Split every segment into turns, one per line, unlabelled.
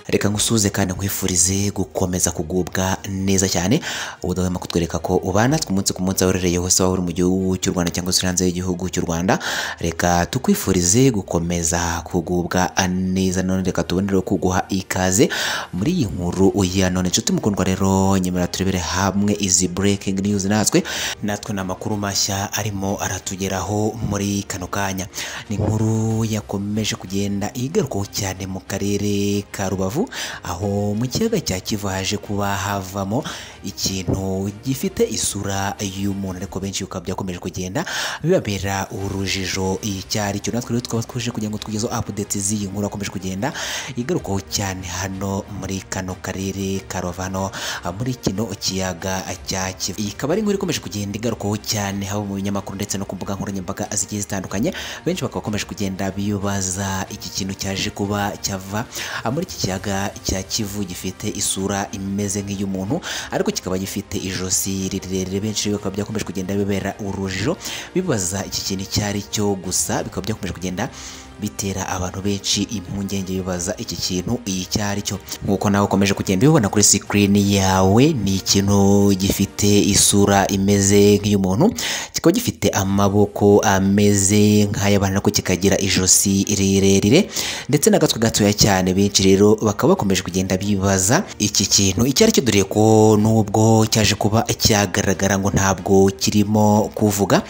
reka ngusuze kandi nkwifurize gukomeza kugubwa neza cyane ubudahwema kutwereka ko ubana twe umunsi ku munsi aho uherereye hose waba uri mu gihugu cy'u rwanda cyangwa se hanze y'igihugu cy'u rwanda reka tukwifurize gukomeza kugubwa neza none reka tubonereho kuguha ikaze muri iyi nkuru ya none inshuti mukundwa rero nyemera turebere hamwe izi breaking news natwe natwe ni amakuru mashya arimo aratugeraho muri kano kanya ni inkuru yakomeje kugenda igarukaho cyane mu karere ka rubavu aho mu kiyaga cya kivu haje kuba havamo ikintu gifite isura y'umuntu ariko benshi bikaba byakomeje kugenda bibabera urujijo icyari cyo natwe rero tukaba twuje kugira ngo tugezeho update z'iyi nkuru akomeje kugenda igarukaho cyane hano muri kano karere ka rubavu hano muri kino kiyaga cya kivu iyi ikaba ari inkuru ikomeje kugenda igarukaho cyane haba mu binyamakuru ndetse no ku mbuga nkoranyambaga zigiye zitandukanye benshi bakaba bakomeje kugenda bibaza iki kintu cyaje kuba cyava muri iki kiyaga cya kivu gifite isura imeze nk'iy'umuntu ariko kikaba gifite ijosi rirerire benshi bikaba byakomeje kugenda bibera urujijo bibaza iki kintu icyo ari cyo gusa bikaba byakomeje kugenda bitera abantu benshi impungenge bibaza iki kintu icyo ari cyo nk'uko nawe ukomeje kugenda ubibona kuri sikirini yawe ni ikintu gifite isura imeze nk'iy'umuntu kikaba gifite amaboko ameze nk'ay'abantu ariko kikagira ijosi rirerire ndetse n'agatwe gatoya cyane benshi rero bakaba bakomeje kugenda bibaza iki kintu icyo ari cyo dore ko n'ubwo cyaje kuba cyagaragara ngo ntabwo kirimo kuvuga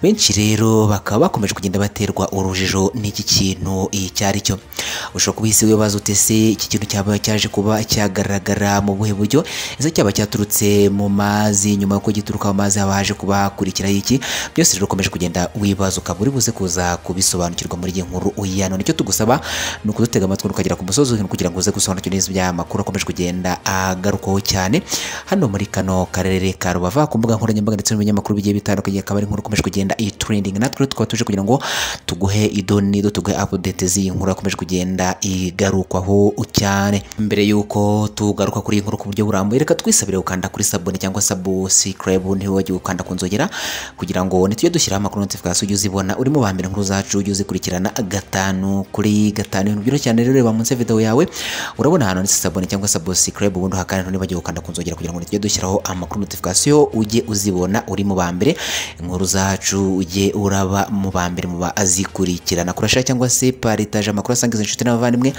benshi rero bakaba bakomeje kugenda baterwa urujijo n'iki kintu icyo ari cyo ushobora kuba isi wibaza ute se iki kintu cyaba cyaje kuba cyagaragara mu buhe buryo ese cyaba cyaturutse mu mazi nyuma y'uko gituruka mu mazi haba haje kuba hakurikiraho iki byose rero ukomeje kugenda wibaza ukaba uri buze kuza kubisobanukirwa muri iyi nkuru uyano nicyo tugusaba ni ukudutega amatwi ukagera ku musozi w'ibintu kugira ngo uze gusobanukirwa neza by'amakuru akomeje kugenda agarukaho cyane hano muri kano karere ka rubavu ku mbuga nkoranyambaga ndetse n'ibinyamakuru bigiye bitandukanye akaba ari inkuru ikomeje kugenda iyi trending natwe rero tukaba tuje kugira ngo tuguhe idoni tuguhe update z'iyi nkuru akomeje kugenda igarukwaho cyane mbere y'uko tugaruka kuri iyi nkuru ku buryo burambuye reka twisabire gukanda kuri sabone cyangwa subscribe ntiwibagirwe gukanda ku nzogera kugira ngo nitujye dushyiraho amakuru notification ujye uzibona urimo ba mbere inkuru zacu ujye uzikurikirana gatanu kuri gatanu ibintu byoroshye cyane rero reba munsi ya video yawe urabona ahantu ndetse sabone cyangwa subscribe ubundi hakana ntiwibagirwe gukanda ku nzogera kugira ngo nitujye dushyiraho amakuru notification ujye uzibona uri mu ba mbere inkuru zacu ujye uraba mu ba mbere mu bazikurikirana kurasha cyangwa se paritaje amakuru asangiza inshuti n'abavandimwe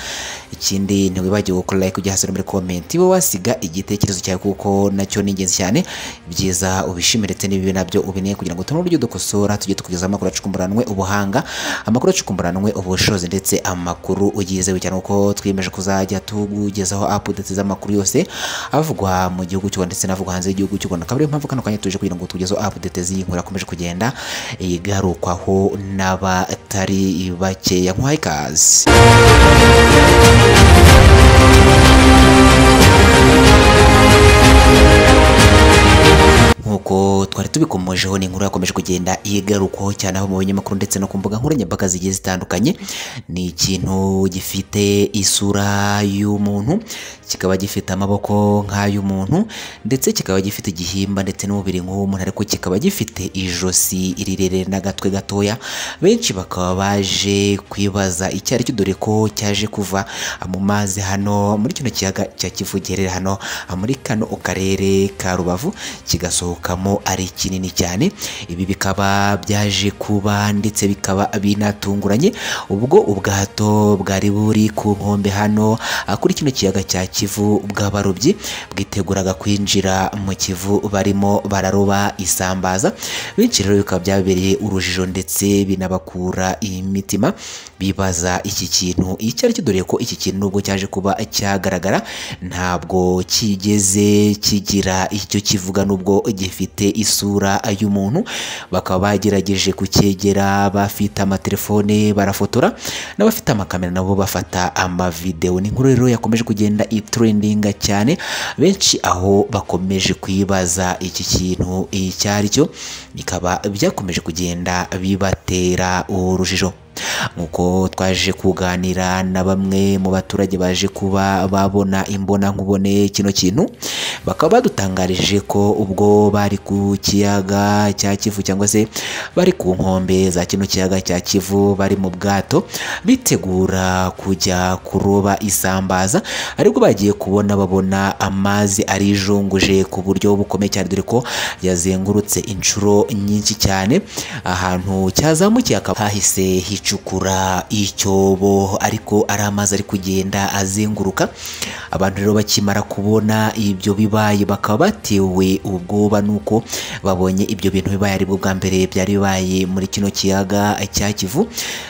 ikindi ntiwibagiwe gukora like ujya hasi no muri komenti wowe wasiga igitekerezo cyawe kuko nacyo ni ingenzi cyane byiza ubishimire ndetse n'ibibi nabyo ubineye kugira ngo tubone uburyo dukosora tujye tukugezaho amakuru acukumburanwe ubuhanga amakuru acukumburanwe ubushobozi ndetse amakuru uyizewe cyane kuko twiyemeje kuzajya tukugezaho updates z'amakuru yose avugwa mu gihugu cy'u Rwanda ndetse n'avugwa hanze y'igihugu cy'u Rwanda akaba ariyo mpamvu kano kanya tuje kugira ngo tukugezeho updates y'inkuru akomeje kugenda igarukwaho n'abatari ba bakeya nk'uwaha ikaze nk'uko twari tubikomojeho ni inkuru yakomeje kugenda igarukwaho cyane aho mu binyamakuru ndetse no ku mbuga nkoranyambaga zigiye zitandukanye ni ikintu gifite isura y'umuntu kikaba gifite amaboko nk'ay'umuntu ndetse kikaba gifite igihimba ndetse n'umubiri nk'uw'umuntu ariko kikaba gifite ijosi rirerire n'agatwe gatoya benshi bakaba baje kwibaza icyo ari cyo dore ko cyaje kuva mu mazi hano muri kino kiyaga cya Kivu giherereye hano muri kano karere ka Rubavu kigasohokamo ari kinini cyane ibi bikaba byaje kuba ndetse bikaba binatunguranye ubwo ubwato bwari buri ku nkombe hano kuri kino kiyaga cya kivu bw'abarobyi bwiteguraga kwinjira mu kivu barimo bararoba isambaza benshi rero bikaba byabereye urujijo ndetse binabakura imitima bibaza iki kintu icyo ari cyo dore ko iki kintu nubwo cyaje kuba cyagaragara ntabwo kigeze kigira icyo kivuga nubwo gifite isura y'umuntu bakaba bagerageje kucyegera bafite amatelefone barafotora n'abafite amakamera nabo bafata amavidewo ni inkuru rero yakomeje kugenda itrendinga cyane benshi aho bakomeje kwibaza iki kintu icyo ari cyo bikaba byakomeje kugenda bibatera urujijo nk'uko twaje kuganira na bamwe mu baturage baje kuba babona imbona nkubone kino kintu bakaba badutangarije ko ubwo bari ku kiyaga cya Kivu cyangwa se bari ku nkombe za kino kiyaga cya Kivu bari mu bwato bitegura kujya kuroba isambaza ariko bagiye kubona babona amazi arijunguje ku buryo bukomeye cyane dore ko yazengurutse inshuro nyinshi cyane ahantu cyazamukiye akaba hahise hicukura icyobo ariko ari amazi ari kugenda azenguruka abantu rero bakimara kubona ibyo bibaye bakaba batewe ubwoba nuko babonye ibyo bintu bibaye aribwo bwa mbere byari bibaye muri kino kiyaga cya Kivu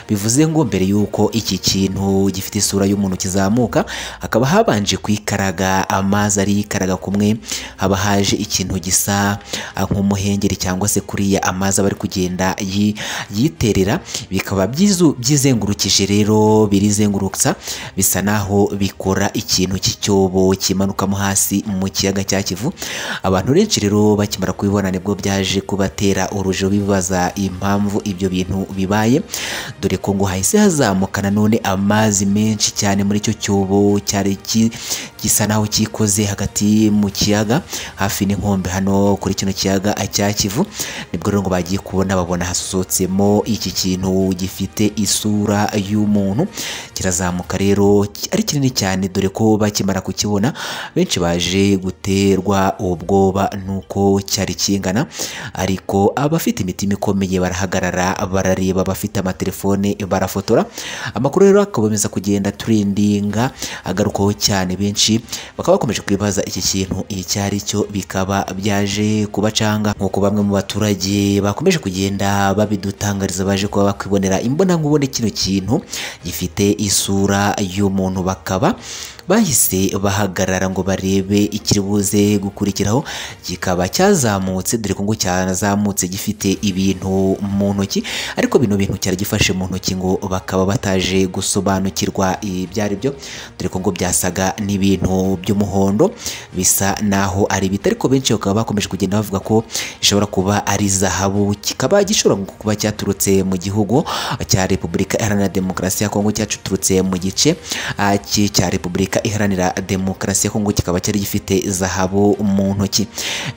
bivuze ngo mbere y'uko iki kintu gifite isura y'umuntu kizamuka hakaba habanje kwikaraga amazi arikaraga kumwe haba haje ikintu gisa nk'umuhengeri cyangwa se kuriya amazi aba ari kugenda yi- yiterera bikaba byizu- byizengurukije rero birizengurutsa bisa naho bikora ikintu cy'icyobo kimanukamo hasi mu kiyaga cya Kivu abantu benshi rero bakimara kubibona nibwo byaje kubatera urujo bibaza impamvu ibyo bintu bibaye dore ko ngo hahise hazamuka nanone amazi menshi cyane muri icyo cyobo cyari ki- gisa naho cyikoze hagati mu kiyaga hafi n'inkombe hano kuri kino kiyaga cya Kivu nibwo rero ngo bagiye kubona babona hasohotsemo iki kintu gifite isura y'umuntu kirazamuka rero ari kinini cyane dore ko bakimara kukibona benshi baje guterwa ubwoba nuko cyari kingana ariko abafite imitima ikomeye barahagarara barareba abafite amatelefone barafotora amakuru rero akakomeza kugenda turindinga agarukaho cyane benshi bakaba bakomeje kwibaza iki kintu icyo ari cyo bikaba byaje kubacanga nk'uko bamwe mu baturage bakomeje kugenda babidutangariza baje kuba bakwibonera imbonankubone kino kintu gifite isura y'umuntu bakaba bahise bahagarara ngo barebe ikiri buze gukurikiraho kikaba cyazamutse dore ko ngo cyazamutse gifite ibintu mu ntoki ariko bino bintu cyari gifashe mu ntoki ngo bakaba bataje gusobanukirwa ibyo ari byo dore ko ngo byasaga n'ibintu by'umuhondo bisa naho ari ibiti ariko benshi bakaba bakomeje kugenda bavuga ko gishobora kuba ari zahabu kikaba gishobora kuba cyaturutse mu gihugu cya repubulika iharanira demokarasi ya kongo cyaturutse mu gice ah, ki- cya repubulika iharanira demokarasi ya kongo kikaba cyari gifite zahabu mu ntoki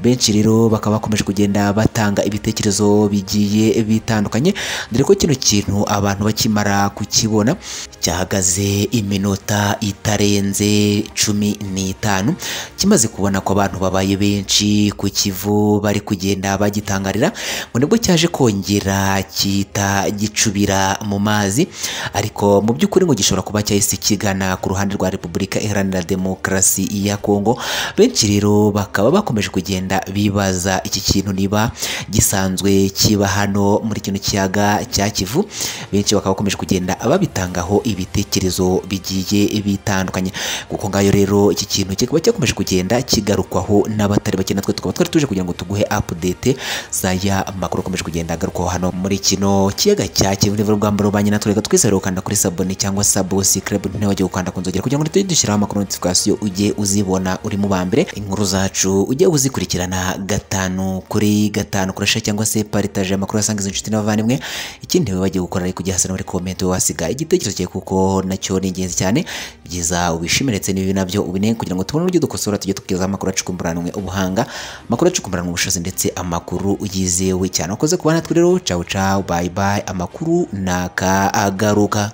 benshi rero bakaba bakomeje kugenda batanga ibitekerezo bigiye bitandukanye dore ko kino kintu abantu bakimara kukibona cyahagaze iminota itarenze cumi n'itanu kimaze kubona ko abantu babaye benshi ku kivu bari kugenda bagitangarira ngo nibwo cyaje kongera kita gicubira mu mazi ariko mu by'ukuri ngo gishobora kuba cyahise kigana ku ruhande rwa repubulika iharanira demokarasi ya kongo benshi rero bakaba bakomeje kugenda bibaza iki kintu niba gisanzwe kiba hano muri kino kiyaga cya kivu benshi bakaba bakomeje kugenda babitangaho ibitekerezo bigiye bitandukanye kuko ngayo rero iki kintu kikaba cyakomeje kugenda kigarukwaho n'abatari bake natwe tukaba twari tuje kugira ngo tuguhe update zaya makuru akomeje kugenda agarukwaho hano muri kino kiyaga cya Kivu niba urugamba rubanye natwe reka twizere gukanda kuri sabone cyangwa sabosi club ntiwajye gukanda ku nzogera kugira ngo tujye dushyiraho amakuru notification ujye uzibona uri mu ba mbere inkuru zacu ujye uzikurikirana gatanu kuri gatanu kurasha cyangwa se partage amakuru asangiza inshuti n'abavandimwe ikindi wibagirwe gukora ari kujya hasi no muri comment wasiga igitekerezo cyawe kuko nacyo ni ingenzi cyane byiza ubishimire ndetse n'ibi nabyo ubinenge kugira ngo tubone uburyo dukosora tujye tukugezaho amakuru acukumburanwe ubuhanga amakuru acukumburanwe ubushobozi ndetse amakuru yizewe cyane wakoze kuba natwe rero cawu cawu bayi bayi amakuru naka agaruka